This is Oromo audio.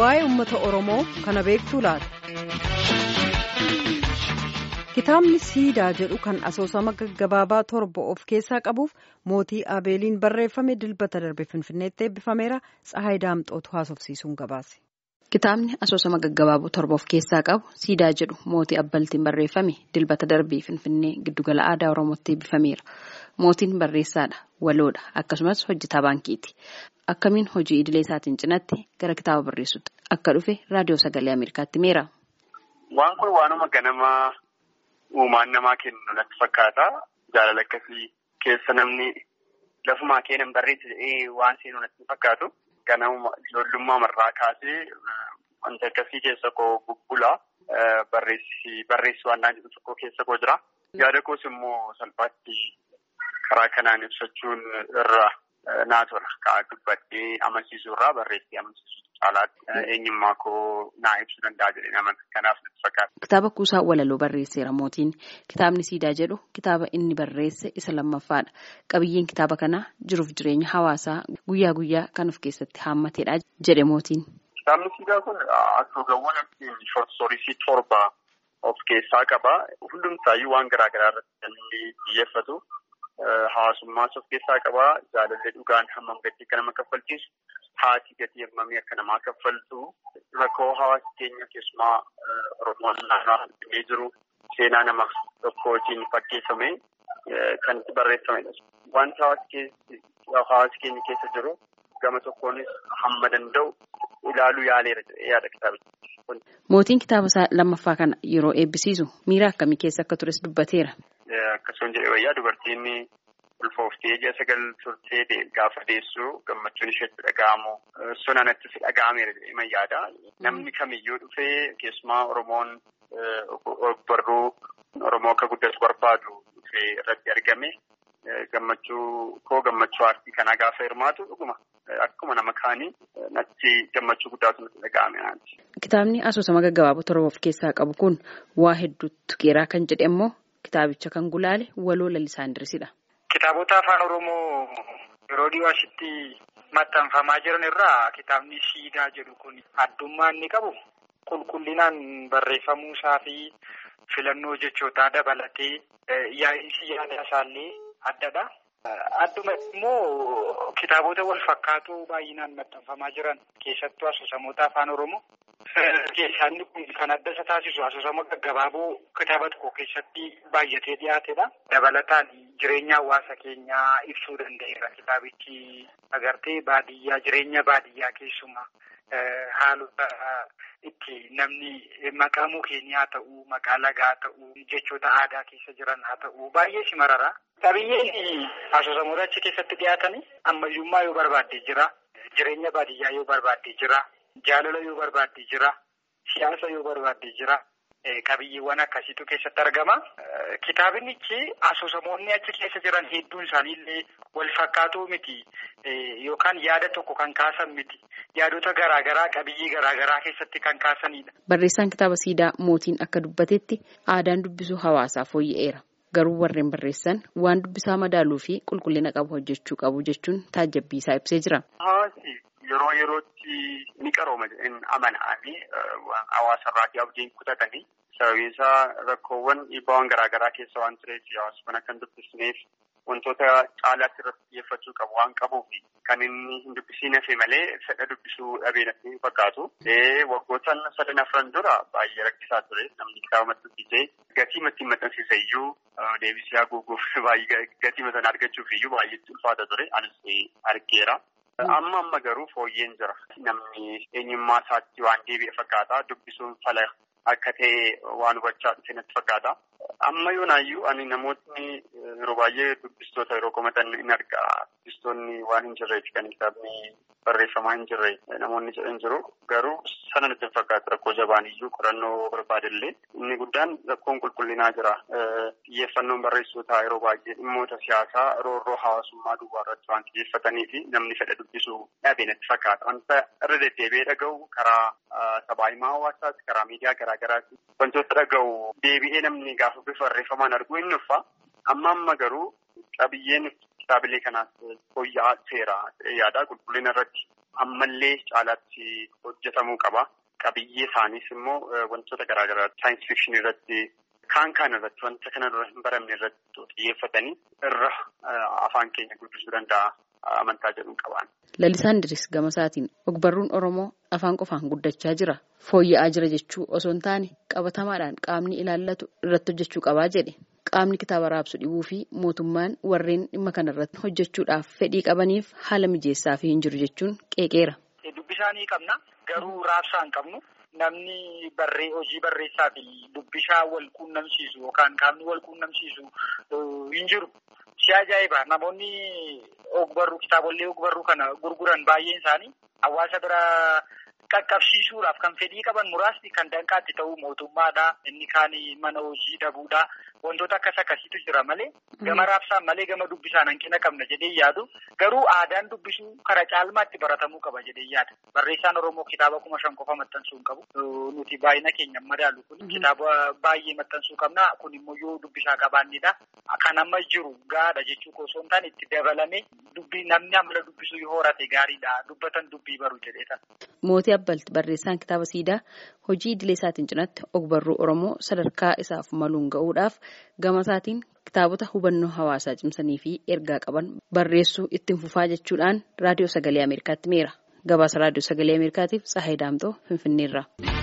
waa'ee uummata Oromoo kana beektuu laata? Kitaabni siidaa jedhu kan asoosama gaggabaabaa torba of keessaa qabuuf mootii Abeeliin barreeffame dilbata darbe Finfinneetti eebbifameera. Tsahaay Daamxootu haasofsiisuun gabaase. Kitaabni asoosama gaggabaaboo torba of keessaa qabu siidaa jedhu mootii abbaltiin barreeffame dilbata darbee Finfinnee giddugala aadaa Oromootti eebbifameera. Mootiin barreessaadha, waloodha akkasumas hojjetaa baankiiti. Akkamiin hojii idilee isaatiin cinatti gara kitaaba barreessutti akka dhufe raadiyoo sagalee Ameerikaatti himeera. Waan kun waanuma ganamaa uumaan namaa kennu natti fakkaata. Jaalala akkasii keessa namni lafumaa keenan barreessa jedhee waan seenu natti fakkaatu. Ganama ijoollummaa marraa kaasee wanta akkasii keessa koo bubbulaa barreessi waan jedhu tokko keessa koo jira. Yaada koos immoo salphaatti karaa kanaan ibsachuun irra naa tola. Kaa dubbadhee amansiisuu irraa barreessee amansiisuu caalaatti eenyummaa koo naa ibsuu danda'a jedhee nama kanaaf natti fakkaata. Kitaaba kuusaa walaloo barreesseera mootiin. Kitaabni siidaa jedhu kitaaba inni barreesse isa lammaffaadha. Qabiyyeen kitaaba kanaa jiruuf jireenya hawaasaa guyyaa guyyaa kan of keessatti haammatedha jedhe mootiin. Kitaabni siidaa kun asoogaawwan shortisoorii torba of keessaa qaba. Hundumtaayyuu waan garaa garaa irratti kan xiyyeeffatu. Hawaasummaas of keessaa qaba. Jaalallee dhugaan hammam gatii akka nama kaffalchiisu. Haati gatii hammamii akka namaa kaffaltu. Rakkoo hawaasa keenya keessumaa Oromoon naannoo jiru seenaa nama tokkootiin fakkeeffame kan itti barreeffamedha. Wanti hawaasa keenya keessa jiru gama tokkoonis hamma danda'u ilaaluu yaaleera jedhee yaada kitaabicha. Mootiin kitaaba isaa lammaffaa kana yeroo eebbisiisu miira akkamii keessa akka tures dubbateera. Akkasumas jedhee wayyaa dubartiin ulfooftee ji'a sagal turtee gaafa deessu gammachuun isheetti dhaga'amu sun anattis dhaga'ameera jedhee yaada. Namni kamiyyuu dhufee keessumaa Oromoon barruu Oromoo akka guddatu barbaadu dhufee irratti argame gammachuu koo gammachuu aartii kanaa gaafa hirmaatu dhuguma akkuma nama kaanii natti gammachuu guddaatu natti dhaga'ame. Kitaabni asoosama gaggabaaboo torba of keessaa qabu kun waa hedduutu geeraa kan jedhe immoo kitaabicha kan gulaale waloo lalisaa Indiriisidha. Kitaabota afaan Oromoo yeroo dhiyoo asitti maxxanfamaa jiran irraa kitaabni siidaa jedhu kun addummaa inni qabu qulqullinaan barreeffamuu isaa fi filannoo jechootaa dabalatee yaa'insi yaada isaallee addadha. Adduma immoo kitaabota wal fakkaatoo baay'inaan maxxanfamaa jiran keessattuu asoosamoota afaan Oromoo. Keessaan kun kan adda isa taasisu asoosama gaggabaaboo kitaaba tokko keessatti baay'atee dhiyaatedha. Dabalataan jireenya hawaasa keenyaa ibsuu danda'eera kitaabichi agartee baadiyyaa jireenya baadiyyaa keessumaa haalota itti namni maqaa mukeenii haa ta'uu maqaa lagaa haa ta'uu jechoota aadaa keessa jiran haa ta'uu baay'ee si marara. Qabiyyeen asoosamoota achi keessatti dhiyaatanii ammayyummaa yoo barbaadde jira jireenya baadiyyaa yoo barbaadde jira. Jaalala yoo barbaadde jira. Siyaasa yoo barbaadde jira. Qabiyyeewwan akkasiitu keessatti argama. Kitaabinichi asoosamoonni achi keessa jiran hedduun isaaniillee wal fakkaatoo miti. Yookaan yaada tokko kan kaasan miti. Yaadota garaagaraa qabiyyee garaagaraa keessatti kan kaasanidha. Barreessaan kitaaba siidaa mootiin akka dubbatetti aadaan dubbisuu hawaasaa fooyya'eera. Garuu warreen barreessan waan dubbisaa madaaluu fi qulqullina qabu hojjechuu qabu jechuun taajjabbii isaa ibsee jira. Yeroo yerootti ni qarooma jedheen amananii hawaasarraa abdiin kutatanii sababiin isaa rakkoowwan dhiibbaawwan garaagaraa keessa waan tureef hawaasa kana kan dubbisneef wantoota caalaatti irratti xiyyeeffachuu qabu waan qabuuf kan inni hin dubbisiin hafe malee fedha dubbisuu dhabee natti fakkaatu. Waggoottan sadan afran dura baay'ee rakkisaa ture namni kitaaba maxxansiisee gatii ittiin maxxansiise iyyuu deebisee haguuguuf baay'ee gatii sana argachuuf iyyuu baay'eetti ulfaata ture anis argeera. Amma amma garuu fooyyeen jira. Namni eenyummaa isaatti waan deebi'e fakkaata. Dubbisuun fala akka ta'e waan hubachaa dhufe natti fakkaata. Amma yoonaayyuu ani namootni yeroo baay'ee dubbistoota yeroo komatan in arga. Dubbistoonni waan hin jirreef kan kitaabni barreeffamaa hin jirre namoonni jedhan jiru. Garuu sana natti hin fakkaatu rakkoo jabaan iyyuu qorannoo barbaadallee inni guddaan rakkoon qulqullinaa jira. Xiyyeeffannoon barreessootaa yeroo baay'ee dhimmoota siyaasaa roorroo hawaasummaa duwwaa irratti waan xiyyeeffatanii fi namni fedha dubbisuu dhabe natti fakkaata. Wanta irra deddeebi'ee dhaga'u karaa sabaa himaa hawaasaati karaa miidiyaa garaagaraati. Wantoota dhaga'u deebi'ee namni gaafa bifa barreeffamaan arguu hin dhuffa. Amma amma garuu qabiyyeen kitaabilee kanaas fooyya'aa seera yaada qulqullina irratti ammallee caalaatti hojjetamuu qaba. Qabiyyee isaaniis immoo wantoota garaagaraa saayinsii fikshinii irratti kaan kaan irratti wanta kana dura hin baramne irratti xiyyeeffatanii irra afaan keenya guddisuu danda'a amantaa jedhuun qabaan. Lalisaan Diris gama isaatiin ogbarruun Oromoo afaan qofaan guddachaa jira. Fooyya'aa jira jechuu osoo hin taane qabatamaadhaan qaamni ilaallatu irratti hojjechuu qabaa jedhe. Qaamni kitaaba raabsu dhibuu fi mootummaan warreen dhimma kanarratti hojjechuudhaaf fedhii qabaniif haala mijeessaa fi hin jiru jechuun qeeqeera. Dubbisaa ni qabna. Garuu raabsaa hin qabnu. Namni barree hojii barreessaa fi dubbishaa wal quunnamsiisu yookaan qaamni wal quunnamsiisu hin jiru. Si ajaa'iba namoonni ogbarruu kitaabolee ogbarruu kana gurguran baay'een isaanii hawaasa bira qaqqabsiisuudhaaf kan fedhii qaban muraasni kan danqaatti ta'uu mootummaadha. Inni kaan mana hojii dhabuudha. Wantoota akkas akkasiitu jira malee gama raabsaan malee gama dubbisaan hanqina qabna jedhee yaadu garuu aadaan dubbisuu kara caalmaatti baratamuu qaba jedhee yaada. Barreessaan Oromoo kitaaba kuma shan qofa maxxansuu hin qabu. Nuti baay'ina keenya madaalu kun kitaaba baay'ee maxxansuu qabna. Kun immoo yoo dubbisaa qabaannedha. Kan amma jiru gaadha jechuu osoo hin taane itti dabalamee dubbii namni amala dubbisuu yoo horate gaariidha. Dubbatan dubbii baru jedheeta. Mootii Abbalti barreessaan kitaaba siidaa hojii idilee isaatiin cinatti ogbarruu Oromoo sadarkaa isaaf maluun ga'uudhaaf gama isaatiin kitaabota hubannoo hawaasaa cimsanii fi ergaa qaban barreessuu ittiin fufaa jechuudhaan raadiyoo sagalee Ameerikaatti meera. Gabaasa raadiyoo sagalee Ameerikaatiif Tsahaay Daamtoo Finfinneerraa.